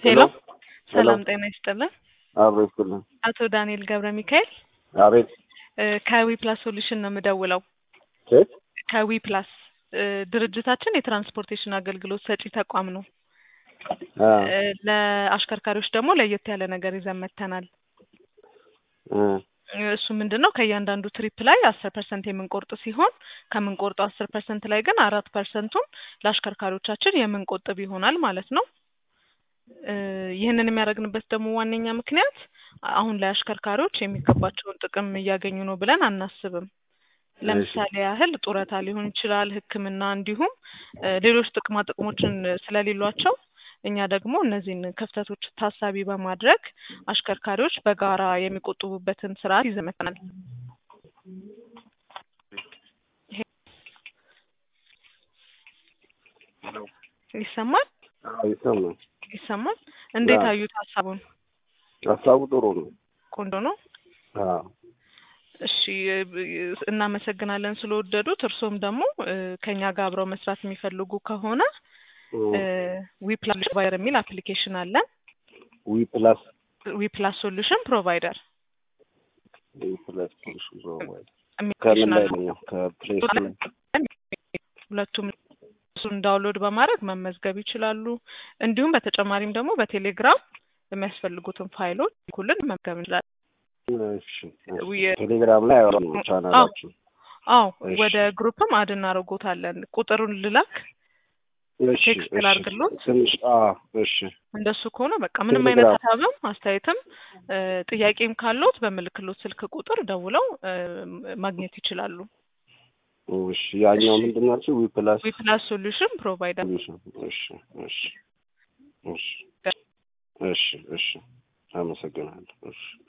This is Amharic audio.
ሄሎ ሰላም ሄሎ። ጤና ይስጥልን። አብሮ ይስጥልን። አቶ ዳንኤል ገብረ ሚካኤል አቤት። እ ከዊ ፕላስ ሶሉሽን ነው የምደውለው። ሴት ከዊ ፕላስ እ ድርጅታችን የትራንስፖርቴሽን አገልግሎት ሰጪ ተቋም ነው። አ እ ለአሽከርካሪዎች ደግሞ ለየት ያለ ነገር ይዘን መጥተናል። እ እሱ ምንድን ነው ከእያንዳንዱ ትሪፕ ላይ አስር ፐርሰንት የምንቆርጥ ሲሆን ከምንቆርጠው አስር ፐርሰንት ላይ ግን አራት ፐርሰንቱን ለአሽከርካሪዎቻችን የምንቆጥብ ይሆናል ማለት ነው። እ ይህንን የሚያደርግንበት ደግሞ ዋነኛ ምክንያት አሁን ላይ አሽከርካሪዎች የሚገባቸውን ጥቅም እያገኙ ነው ብለን አናስብም። ለምሳሌ ያህል ጡረታ ሊሆን ይችላል፣ ሕክምና እንዲሁም እ ሌሎች ጥቅማ ጥቅሞችን ስለሌሏቸው እኛ ደግሞ እነዚህን ክፍተቶች ታሳቢ በማድረግ አሽከርካሪዎች በጋራ የሚቆጥቡበትን ስርዓት ይዘን መጥተናል። ይሰማል አዎ ይሰማል። ይሰማል። እንዴት አዎ። አዩት ሀሳቡን? ሀሳቡ ጥሩ ነው። ቆንጆ ነው። አዎ እሺ እ እናመሰግናለን ስለወደዱት። እርስዎም ደግሞ እ ከኛ ጋር አብረው መስራት የሚፈልጉ ከሆነ እ ዊ ፕላስ ፕሮቫይደር የሚል አፕሊኬሽን አለን። ዊ ፕላስ ዊ ፕላስ ሶሉሽን ፕሮቫይደር ዊ ፕላስ ፑሽ ፕሮቫይድ የሚል ከምን አፕሊኬሽን ላይ አለን። ነው? ከፕሌይ ስቶር ሁለቱም እሱን ዳውንሎድ በማድረግ መመዝገብ ይችላሉ። እንዲሁም በተጨማሪም ደግሞ በቴሌግራም የሚያስፈልጉትን ፋይሎች ኩልን መመዝገብ እንችላለን። እሺ ዊ- ቴሌግራም ላይ አወራን ነው ቻናላችን። አዎ እሺ። ወደ ግሩፕም አድ እናደርጎታለን። ቁጥሩን ልላክ እሺ ቴክስት እሺ ላድርግሎት? ትንሽ አ እሺ እንደሱ ከሆነ በቃ ምንም አይነት ቴሌግራም ሀሳብም አስተያየትም እ ጥያቄም ካለዎት በምልክሎት ስልክ ቁጥር ደውለው እ ማግኘት ይችላሉ። እሺ ያኛው እሺ። ምንድን ናቸው? ዊ ፕላስ ዊ ፕላስ ሶሉሽን ፕሮቫይደር ሶሉሽን። እሺ እሺ እሺ እሺ እሺ አመሰግናለሁ። እሺ